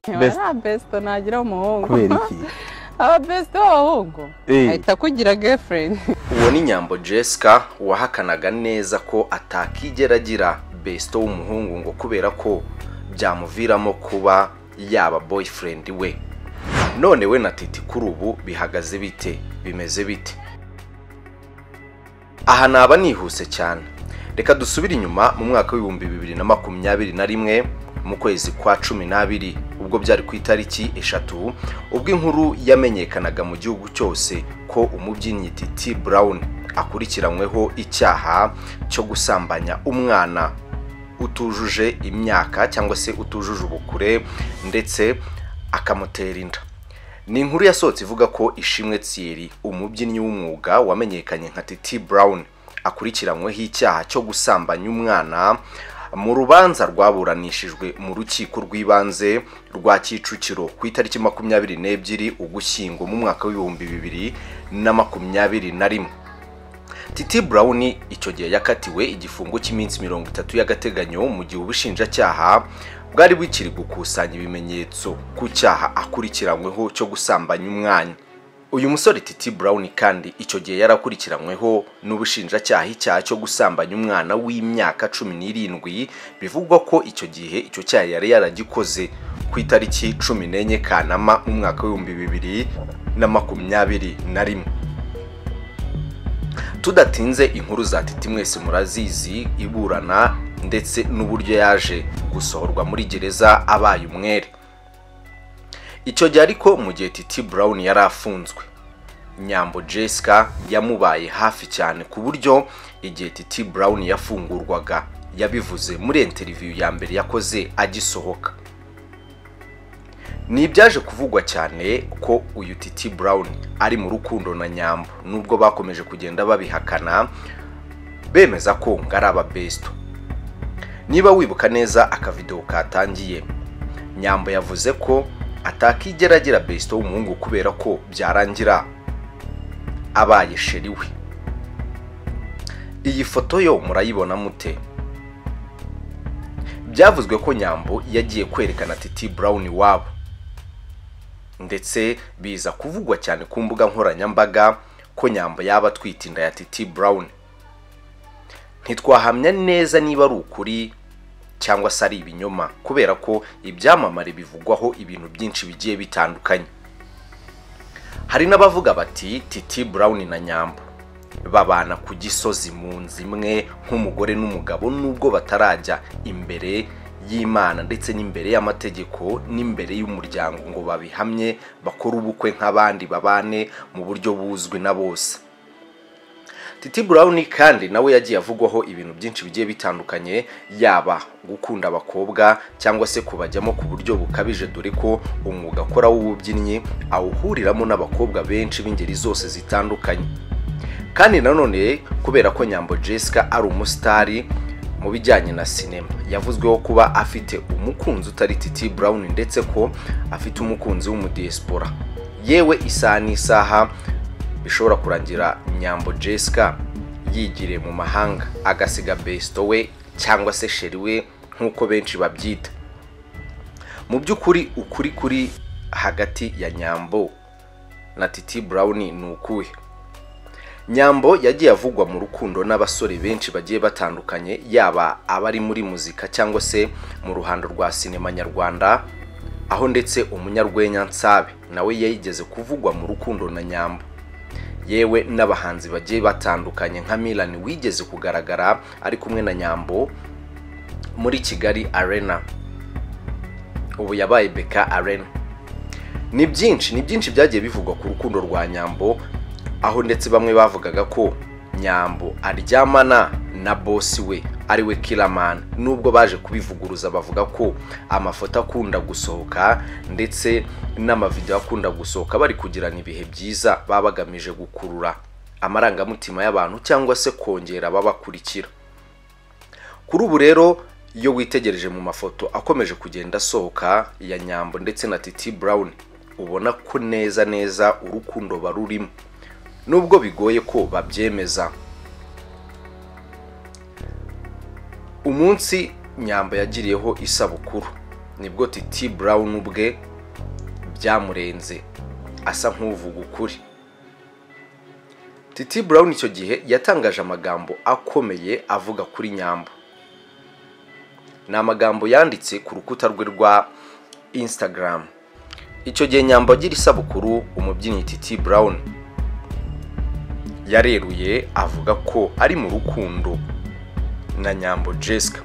nta besito nagira umuhungu kubera iki aba besito b'abahungu ahita akugira gefurendi uwo ni nyambo jessica wahakanaga neza ko atakigera agira besito w'umuhungu ngo kubera ko byamuviramo kuba yaba boyfriend we none we na titi kuri ubu bihagaze bite bimeze bite aha naba nihuse cyane reka dusubire inyuma mu mwaka w'ibihumbi bibiri na makumyabiri na rimwe mu kwezi kwa cumi n'abiri ubwo byari ku itariki eshatu ubwo inkuru yamenyekanaga mu gihugu cyose ko umubyinnyi titi brown akurikiranyweho icyaha cyo gusambanya umwana utujuje imyaka cyangwa se utujuje ubukure ndetse akamutera inda ni inkuru yasohotse ivuga ko ishimwe tsiri umubyinnyi w'umwuga wamenyekanye nka titi brown akurikiranyweho icyaha cyo gusambanya umwana mu rubanza rwaburanishijwe mu rukiko rw'ibanze rwa kicukiro ku itariki makumyabiri n'ebyiri ugushyingo mu mwaka w'ibihumbi bibiri na makumyabiri na rimwe titi brown icyo gihe yakatiwe igifungo cy'iminsi mirongo itatu y'agateganyo mu gihe ubushinjacyaha bwari bukiri gukusanya ibimenyetso ku cyaha akurikiranyweho cyo gusambanya umwanya uyu musore titi brown kandi icyo gihe yarakurikiranyweho n'ubushinjacyaha icyaha cyo gusambanya umwana w'imyaka cumi n'irindwi bivugwa ko icyo gihe icyo cyaha yari yaragikoze ku itariki cumi n'enye kanama mu mwaka w'ibihumbi bibiri na makumyabiri na rimwe tudatinze inkuru za titi mwese murazizi iburana ndetse n'uburyo yaje gusohorwa muri gereza abaye umwere icyo gihe ariko mu gihe titi brown yari afunzwe nyambo jessica yamubaye hafi cyane ku buryo igihe titi brown yafungurwaga yabivuze muri interiviyu ya mbere yakoze agisohoka ni ibyaje kuvugwa cyane ko uyu titi brown ari mu rukundo na nyambo nubwo bakomeje kugenda babihakana bemeza ko ngo ari ababesito niba wibuka neza akavidewo katangiye nyambo yavuze ko atakigera agira besito w'umuhungu kubera ko byarangira abaye sheri we iyi foto yo murayibona mute byavuzwe ko nyambo yagiye kwerekana titi brown iwabo ndetse biza kuvugwa cyane ku mbuga nkoranyambaga ko nyamba yaba atwite inda ya titi brown ntitwahamya neza niba ari ukuri cyangwa se ari ibinyoma kubera ko ibyamamare bivugwaho ibintu byinshi bigiye bitandukanye hari n'abavuga bati titi brown na nyamba babana ku gisozi mu nzu imwe nk'umugore n'umugabo nubwo batarajya imbere y'imana ndetse n'imbere y'amategeko n'imbere y'umuryango ngo babihamye bakore ubukwe nk'abandi babane mu buryo buzwi na bose titi burawuni kandi nawe yagiye avugwaho ibintu byinshi bigiye bitandukanye yaba gukunda abakobwa cyangwa se kubajyamo ku buryo bukabije dore ko umwuga akora w'ububyinnyi awuhuriramo n'abakobwa benshi b'ingeri zose zitandukanye kandi nanone kubera ko nyambo jessica ari umusitari mu bijyanye na sinema yavuzweho kuba afite umukunzi utari titi brown ndetse ko afite umukunzi w'umudiyesipora yewe isaha n'isaha bishobora kurangira nyambo jessica yigiriye mu mahanga agasiga besito we cyangwa se sheri we nk'uko benshi babyita mu by'ukuri ukuri kuri hagati ya nyambo na titi brown ni ukuhe nyambo yagiye avugwa mu rukundo n'abasore benshi bagiye batandukanye yaba abari muri muzika cyangwa se mu ruhando rwa sinema nyarwanda aho ndetse umunyarwenya nsabe nawe yayigeze kuvugwa mu rukundo na nyambo yewe n'abahanzi bagiye batandukanye nka Milan wigeze kugaragara ari kumwe na nyambo muri kigali arena ubu yabaye beka arena ni byinshi ni byinshi byagiye bivugwa ku rukundo rwa nyambo aho ndetse bamwe bavugaga ko nyambo aryamana na bosi we ariwe kiramani nubwo baje kubivuguruza bavuga ko amafoto akunda gusohoka ndetse n'amavidewo akunda gusohoka bari kugirana ibihe byiza baba bagamije gukurura amarangamutima y'abantu cyangwa se kongera ababakurikira kuri ubu rero iyo witegereje mu mafoto akomeje kugenda asohoka ya nyambo ndetse na titi brown ubona ko neza neza urukundo barurimo nubwo bigoye ko babyemeza umunsi nyamba yagiriyeho isabukuru nibwo titi Brown ubwe byamurenze asa nk'uvuga ukuri titi Brown icyo gihe yatangaje amagambo akomeye avuga kuri nyambo ni amagambo yanditse ku rukuta rwe rwa Instagram icyo gihe nyambo agira isabukuru umubyinnyi titi Brown yareruye avuga ko ari mu rukundo na nyambo Jessica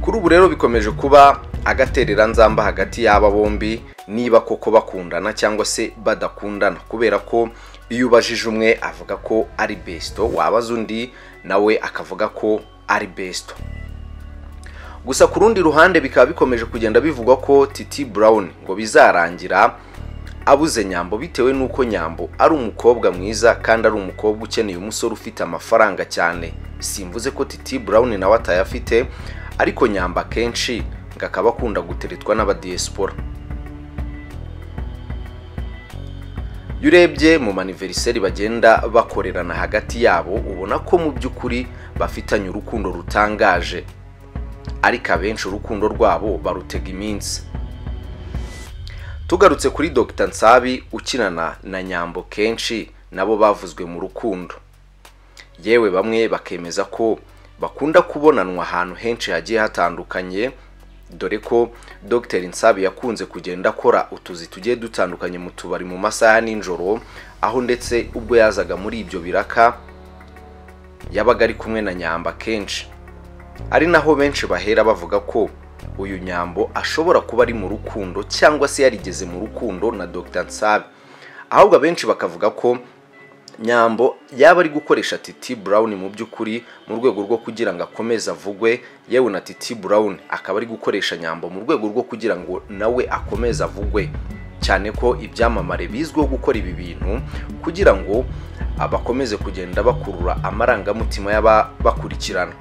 kuri ubu rero bikomeje kuba agaterera nzamba hagati y'aba bombi niba koko bakundana cyangwa se badakundana kubera ko iyo ubajije umwe avuga ko ari besito wabaza undi nawe akavuga ko ari besito gusa ku rundi ruhande bikaba bikomeje kugenda bivugwa ko titi Brown ngo bizarangira abuze nyambo bitewe n'uko nyambo ari umukobwa mwiza kandi ari umukobwa ukeneye umusore ufite amafaranga cyane simvuze ko titi Brown nawe atayafite ariko nyamba akenshi ngo akaba akunda guteretwa n'abadiyesipora iyo urebye mu maniveriseri bagenda bakorerana hagati yabo ubona ko mu by'ukuri bafitanye urukundo rutangaje ariko abenshi urukundo rwabo barutega iminsi tugarutse kuri Dr nsabi ukinana na nyambo kenshi nabo bavuzwe mu rukundo yewe bamwe bakemeza ko bakunda kubonanwa ahantu henshi hagiye hatandukanye dore ko Dr nsabi yakunze kugenda akora utuzi tugiye dutandukanye mu tubari mu masaha nijoro aho ndetse ubwo yazaga muri ibyo biraka yabaga ari kumwe na nyamba kenshi ari naho benshi bahera bavuga ko uyu nyambo ashobora kuba ari mu rukundo cyangwa se yarigeze mu rukundo na Dr nsabi ahubwo abenshi bakavuga ko nyambo yaba ari gukoresha titi Brown mu by'ukuri mu rwego rwo kugira ngo akomeze avugwe yewe na titi Brown akaba ari gukoresha nyambo mu rwego rwo kugira ngo nawe akomeze avugwe cyane ko ibyamamare bizwiho gukora ibi bintu kugira ngo abakomeze kugenda bakurura amarangamutima y'ababakurikirana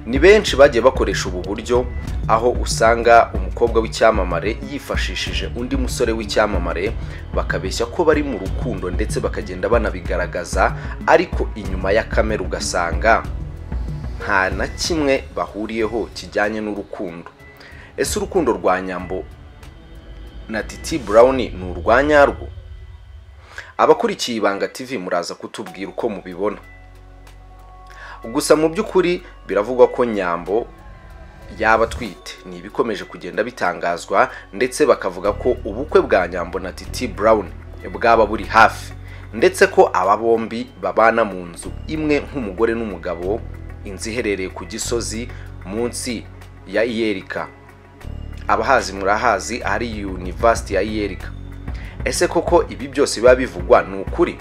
ni benshi bagiye bakoresha ubu buryo aho usanga umukobwa w'icyamamare yifashishije undi musore w'icyamamare bakabeshya ko bari mu rukundo ndetse bakagenda banabigaragaza ariko inyuma ya kamera ugasanga nta na kimwe bahuriyeho kijyanye n'urukundo ese urukundo rwa nyambo na titi Brown ni urwa nyarwo abakurikiye ibanga tv muraza kutubwira uko mubibona gusa mu by'ukuri biravugwa ko nyambo yaba atwite ni ibikomeje kugenda bitangazwa ndetse bakavuga ko ubukwe bwa nyambo na titi Brown bwaba buri hafi ndetse ko aba bombi babana mu nzu imwe nk'umugore n'umugabo inzu iherereye ku gisozi munsi ya iyerika abahazi murahazi ari univasiti ya iyerika ese koko ibi byose biba bivugwa ni ukuri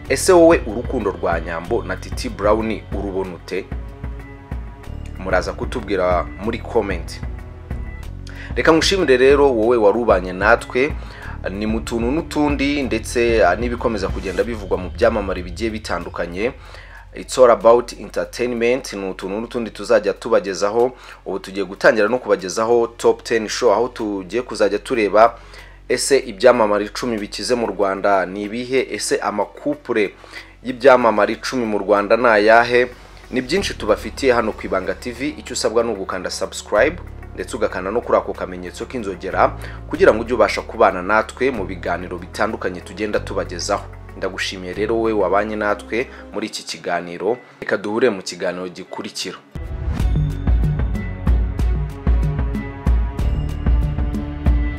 ese wowe urukundo rwa nyambo na titi Brown urubona ute muraza kutubwira muri komenti reka ngushimire rero wowe warubanye natwe ni mu tuntu n'utundi ndetse n'ibikomeza kugenda bivugwa mu byamamare bigiye bitandukanye It's all about entertainment ni utuntu n'utundi tuzajya tubagezaho ubu tugiye gutangira no kubagezaho top 10 show aho tugiye kuzajya tureba ese ibyamamare icumi bikize mu rwanda ni ibihe ese amakupure y'ibyamamare icumi mu rwanda ni ayahe ni byinshi tubafitiye hano ku ibanga tv icyo usabwa ni ugukanda subscribe ndetse ugakanda no kuri ako kamenyetso k'inzogera kugira ngo ujye ubasha kubana natwe mu biganiro bitandukanye tugenda tubagezaho ndagushimiye rero wowe wabanye natwe muri iki kiganiro reka duhure mu kiganiro gikurikira